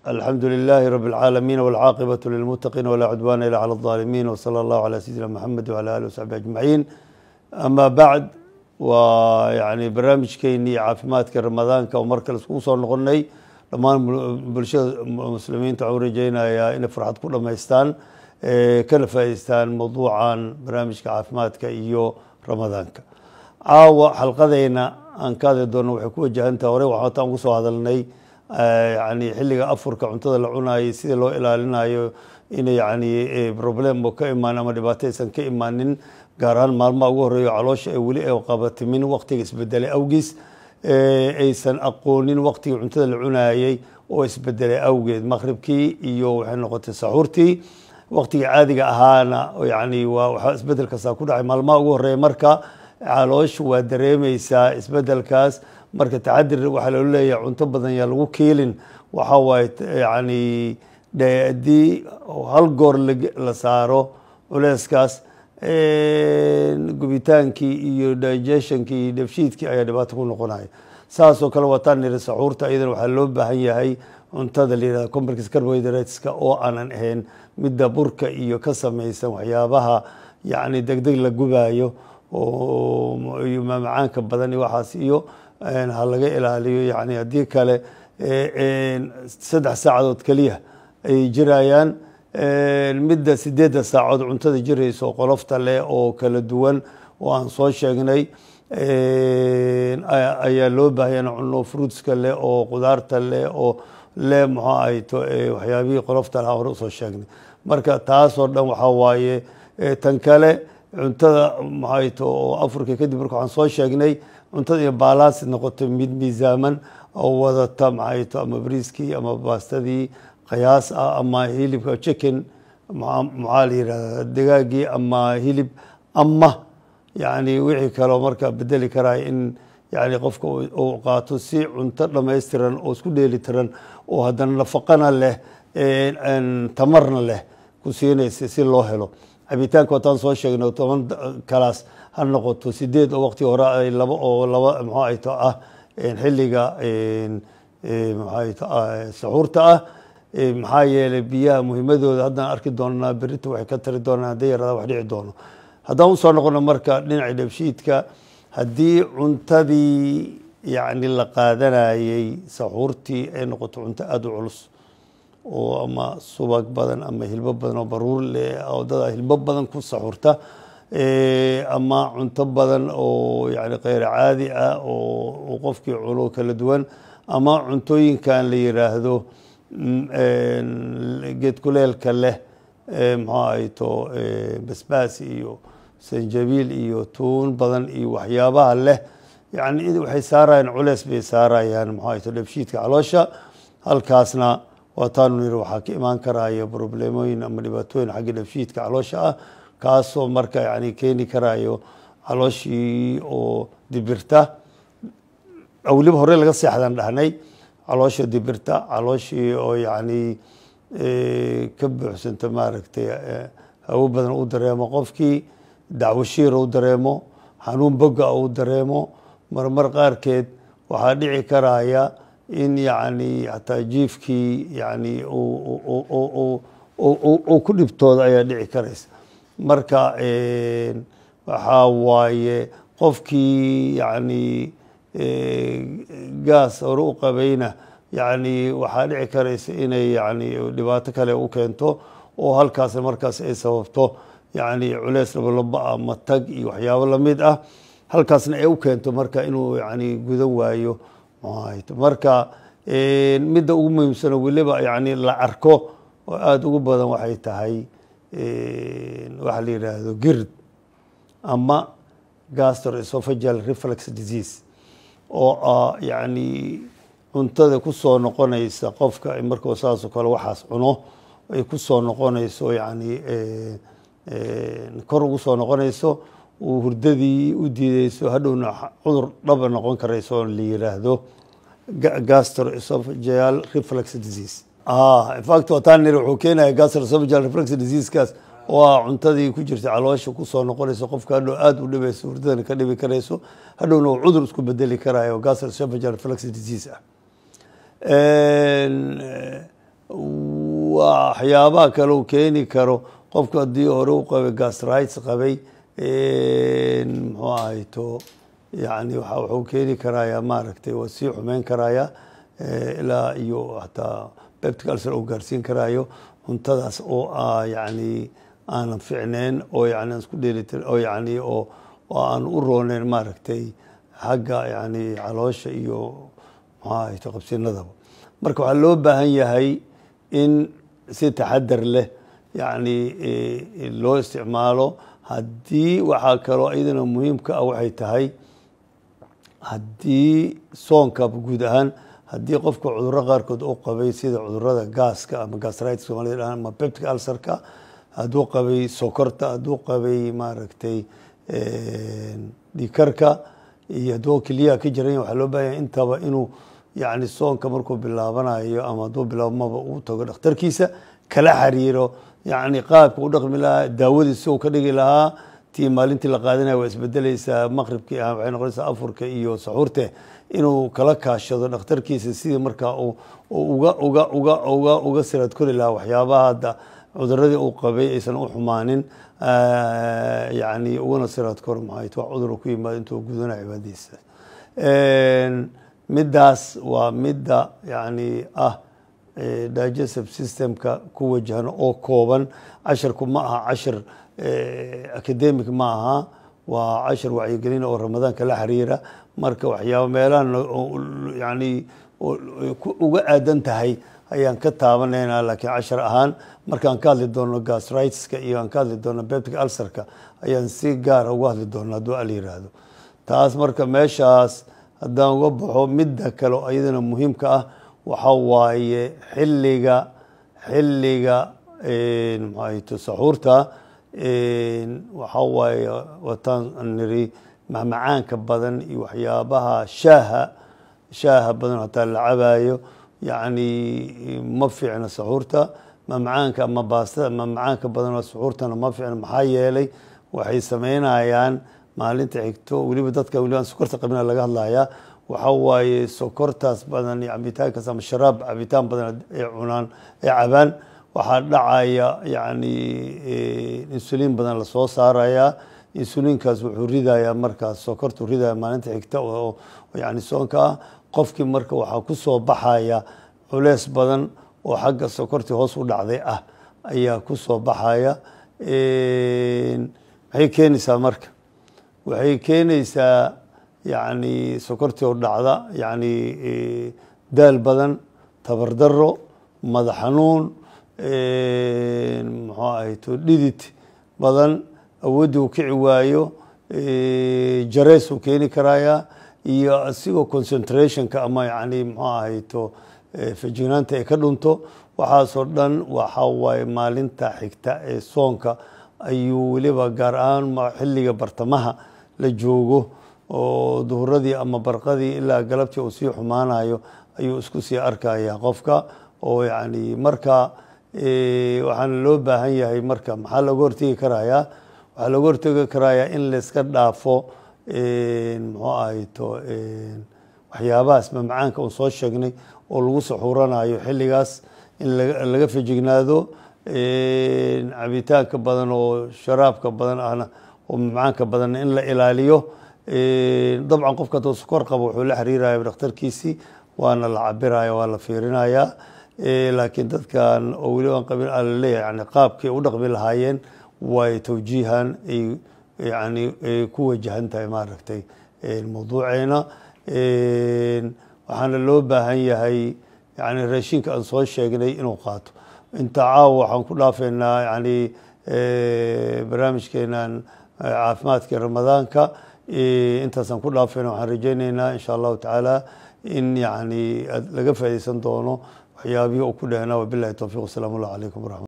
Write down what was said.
alxamdu lilaahi rabi اlcaalamiin wاlcaaqibatu lilmuttaqiin walaa cudwaana ila cala اlظaalimiin wsala allahu calaa sayidina moxamed wala alih wasaxbi ajmaciin ama bacd waa yani barnaamijkeennii caafimaadka ramadaanka oo mar kale iskugu soo noqonay dhammaan bulshada muslimiinta waxaan u rajeynayaa inay farxad ku dhamaystaan kana faa'idaystaan mawduucan barnaamijka caafimaadka iyo ramadaanka caawa xalqadeyna aan ka hadli doonno waxay ku wajahantaha hore waxaataan ugu soo hadalnay yani xilliga afurka cuntada la cunaayay sida loo ilaalinayo inay yani problem ka imaan ama dhibaato aysan ka imaanin gaar ahaan maalmaha ugu horeeyo caloosha ay weli ay qabatimin waqtiga isbedelay awgiis aysan aqoonin waqtigii cuntada la cunaayey oo isbedelay awgeed maqribkii iyo waxay noqotay saxuurtii waqtigii caadiga ahaana yani waa waxaa isbedel kastaa ku dhacay maalmaha ugu horeeya marka caloosha waa dareemeysaa isbedelkaas marka taxadir waxaa loo leeyahay cunto badan yaa lagu kiilin waxa waaye yani haddii hal goor la saaro culeyskaas gubitaankii iyo digestionkii iyo dhabshiidkii ayaa dhibaato ku noqonaya saasoo kale wataan niri saxuurta iyadana waxaa loo baahan yahay cuntada la yihahda complex carbohydrateska oo aanan ahayn midda burka iyo ka samaysan waxyaabaha yani degdeg la gubaayo iyo maamacaanka badan iyo waxaas iyo ha laga ilaaliyo yani haddii kale saddex saacadood keliya ayay jirayaan midda sideedda saacood cuntada jiraysa oo qolofta leh oo kala duwan oo aan soo sheegnay ayaa loo baahaya in cuno fruitska leh oo qudaarta leh oo leh muxuu ahayto waxyaabihii qolofta lahaa hore usoo sheegnay marka taasoo dhan waxaa waaye tan kale cuntada maxayto oo afurka kadib marka waxaan soo sheegnay cuntada iyo baalaansi noqoto mid miisaaman oo wadata maxayto ama briiskii ama baastadii qiyaas ah ama hilibka chicken maxaa la yihahda digaagii ama hilib ama yani wixii kaleo marka bedeli karaya in yani qofka uu qaato si cunto dhamaystiran oo isku dheeli tiran oo haddana nafaqana leh tamarna leh ku siinaysa si loo helo cabitaanka wataan soo sheegnay toban kalaas ha noqoto sideed oo waqti hore ay laba oo laba mxuu ayto ah xilliga mxuayto saxuurta ah maxaa yeelay biyaha muhiimadooda haddaan arki doonaa berita waxay ka tari doonaan hadday yarada wax dhici doono haddaan usoo noqono marka dhinaca dhabshiidka haddii cuntadii yani la qaadanayey saxuurtii ay noqoto cunto aada u culus oo ama subag badan ama hilbo badan oo baruur leh dada hilbo badan ku saxuurta ama cunto badan oo yani keyr caadi ah oo qofkii cuno kala duwan ama cuntooyinkan la yiraahdo geed kuleelka leh muxuu ahayto basbaas iyo sanjabiil iyo tuun badan iyo waxyaabaha leh yani waxay saarayaan culeys bay saarayaan muxuu ahayto dhabshiidka caloosha halkaasna waataanu niri waxaa ka imaan karaya problemooyin ama dhibaatooyin xagga dhabshiidka caloosha ah kaasoo marka yani keeni karayo calooshii oo dibirta weliba hore laga seexdan dhahnay caloosha dibirta calooshii oo yani ka buuxsanta maaragtay hawo badan u dareemo qofkii dacwashiira u dareemo xanuun boga u dareemo marmar qaarkeed waxaa dhici karaya in yani hataa jiifkii yani uu ku dhibtooda ayaa dhici karaysa marka waxaa waaye qofkii yani gaas hore u qabayna yani waxaa dhici karaysa inay yani dhibaato kale u keento oo halkaas markaas ay sababto yani culeys labalaba ama tag iyo waxyaabo lamid ah halkaasna ay u keento marka inuu yani gudan waayo marka midda ugu muhiimsano weliba yani la arko oo aada ugu badan waxay tahay waxa la yidhaahdo gird ama gastroesophageal reflex disease oo ah yani cuntada kusoo noqonaysa qofka markuu saasoo kale waxaas cuno ay kusoo noqonayso yani kor ugu soo noqonayso uu hurdadii u diideyso hadhowna cudur dhaba noqon karayso la yiraahdo gastroesophageal reflex disease infact wataan niri wuxuu keenaya gastroesophageal reflex diseasekaas oo ah cuntadii ku jirta caloosha kusoo noqonayso qofka hadhow aada u dhibayso hurdadana ka dhibi karayso hadhowna uu cudur isku bedeli karayo gastroesophageal reflex disease ah waxyaabaha kale uu keeni karo qofku haddii hore u qabay gastrites qabay muxuu ahayto yani wuxuu keeni karaya maaragtay waa sii xumeyn karaya ilaa iyo hataa beptic ulcer uu gaarsiin karayo cuntadaas oo yani aanan ficneyn oo yani isku dheelitir oo yani oo aan u rooneyn maaragtay xagga yani caloosha iyo muxuu ahayto qabsinadaba marka waxaa loo baahan yahay in si taxadar leh yani loo isticmaalo haddii waxaa kaloo iyadana muhiimka ah waxay tahay haddii soonka guud ahaan haddii qofka cudurro qaarkood u qabay sida cudurada gaaska ama gastritis somalida dhahan ama peptic ulcerka hadduu qabay sokorta hadduu qabay maaragtay dhikarka iyo hadduu keliyaha ka jiran waxaa loo baahanya intaba inuu yani soonka markuu bilaabanayo ama hadduu bilaabmaba uu tago dhakhtarkiisa kala xiriiro yani qaabka u dhaqmi lahaa daawadiisi uu ka dhigi lahaa tii maalintii la qaadanaya waa isbedeleysaa maqribkii ah waxay noqonaysaa afurka iyo saxuurte inuu kala kaashado dhakhtarkiisa sidii markaa uga uga uga uga uga siraad kori lahaa waxyaabaha hadda cuduradii uu qabay aysan u xumaanin yani ugana siraad kor maxayt wax cudur ku yimaado intuu gudana cibaadadiisa middaas waa midda yani ah digestive systemka ku wajahan oo kooban casharku ma aha cashar academic ma aha waa cashar wacyigelin oo ramadaanka la xiriira marka waxyaaba meelahan yani uga aadan tahay ayaan ka taabanaynaa laakiin cashar ahaan markaan ka hadli doono gastritiska iyo aan ka hadli doono beptic ulcerka ayaan si gaara uga hadli doona hadduu al yiraahdo taas marka meeshaas haddaan uga baxo midda kale oo iyadana muhiimka ah waxa waaye xilliga xilliga maxaayto saxuurta waxa waaye wataan niri macmacaanka badan iyo waxyaabaha shaaha shaaha badan hataa la cabayo yacni ma fiicna saxuurta mamcaanka ama baastada mamcaanka badan oo saxuurtana ma fiicna maxaa yeelay waxay sameynayaan maalinta xigto weliba dadka weliba aan sokorta qabina laga hadlayaa waxa waaye sokortaas badan iyo cabitaankaas ama sharaab cabitaan badan ay cunaan ay cabaan waxaa dhacaya yani insuliin badan lasoo saaraya insuliinkaas wuxuu ridayaa markaas sokortu ridaya maalinta xigta oo yani soonka ah qofkii marka waxaa ku soo baxaya culeys badan oo xagga sokortii hoos u dhacday ah ayaa ku soo baxaya maxay keenaysaa marka waxay keenaysaa yani sokortii oo dhacda yani daal badan tabardaro madax xanuun muxuu ahayto dhidid badan awooddii uu kici waayo jareys uu keeni karaya iyo asigoo concentrationka ama yani muxuu ahayto fajignaanta ay ka dhunto waxaasoo dhan waxa waaye maalinta xigta ee soonka ayuu weliba gaar ahaan xilliga bartamaha la joogo oo duhuradii ama barqadii ilaa galabtii uu sii xumaanayo ayuu isku sii arkaya qofka oo yani marka waxaana loo baahan yahay marka maxaa looga hortegi karayaa waxaa looga hortegi karayaa in layska dhaafo muxuu ahayto waxyaabahaas mamcaanka uun soo sheegnay oo lagu saxuuranayo xilligaas in laga fejignaado cabitaanka badan oo sharaabka badan ahna oo mamcaanka badanna in la ilaaliyo dabcan qofka hadduu sokor qabo wuxuu la xiriiraya dhakhtarkiisii waana la cabiraya waa la fiirinaya laakiin dadkan oo weliba aan qabin a laleeyahay yani qaabkay u dhaqmi lahaayeen way tawjiihan ay yani ay ku wajahan tahay maaragtay mawduuceena waxaana loo baahan yahay yani raashinka aan soo sheegnay inuu qaato inta caawa waxaan ku dhaafaynaa yani barnaamijkeenan caafimaadka ramadaanka intaasaan ku dhaafayna waxaan rajaynaynaa insha allahu tacaala in yani laga faaideysan doono waxyaabihii uu ku dhehnaa wabilahi towfiq wasalaamu allah calaykum waraxmat